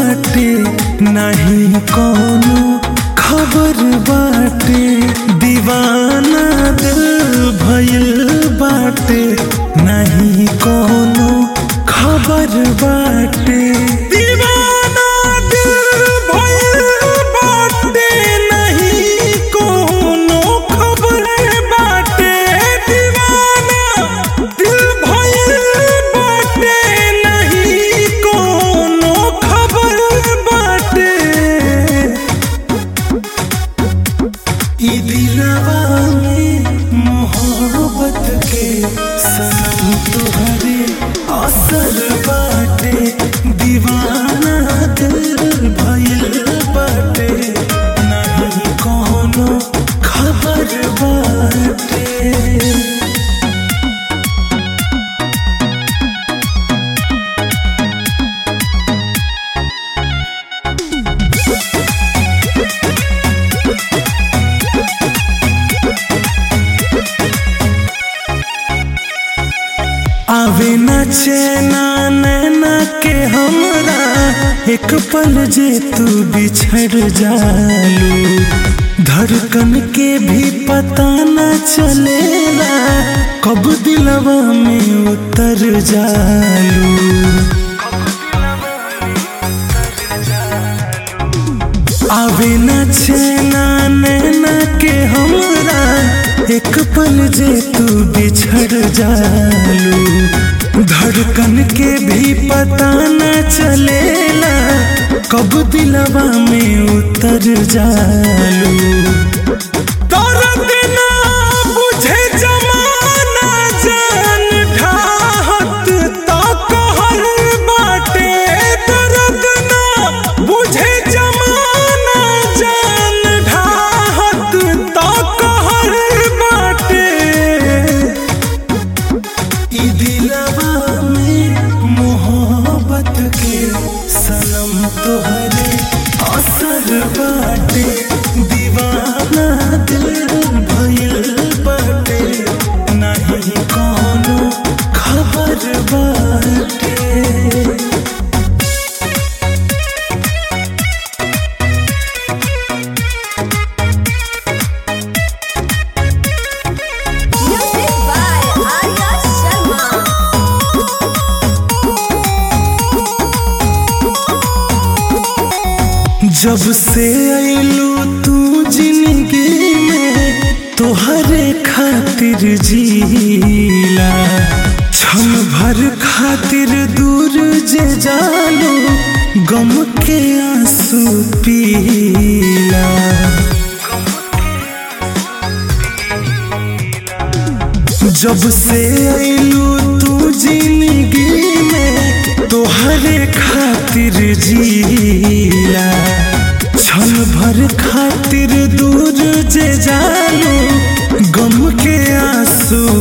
बाटे नहीं कोनो खबर बाटे दीवाना दिल भइल बाटे नहीं कोनो खबर बाटे दीवाना दिल भइल बाटे नहीं कोनो खबर बाटे दीवाना दिल भइल बाटे नहीं कोनो खबर बाटे ई दिलवा में मोहब्बत के सनम तुहरे असर बाटे दीवाना दिल भइल बाटे नहीं कोनो खबर बाटे आवे न चैना नैना के हमरा एक पल जे तू बिछड़ जालू धड़कन के भी पता न चलेला कब दिलवा में उतर जालू आवे न चैना नैना के हमरा एक पल जे तू बिछड़ जालू धड़कन के भी पता न चलेला कब दिलवा में उतर जालू दर्द ना बुझे जमाना जान ढाहत ता कहल बाटे दर्द ना बुझे जमाना जान ढाहत ता कहल बाटे ई दिलवा में मोहब्बत के सनम तोहरे असर बाटे दीवाना दिल भइल बाटे नहीं कोनो खबर बाटे Music by Arya Sharma. जब से आइलू तू जिंदगी में तोहरे खातिर जीला क्षण भर खातिर दूर जे जालू गम के आंसू पीला जब से आइलू तू जिंदगी में तोहरे खातिर जीला क्षण भर खातिर दूर जे जालू गम के आंसू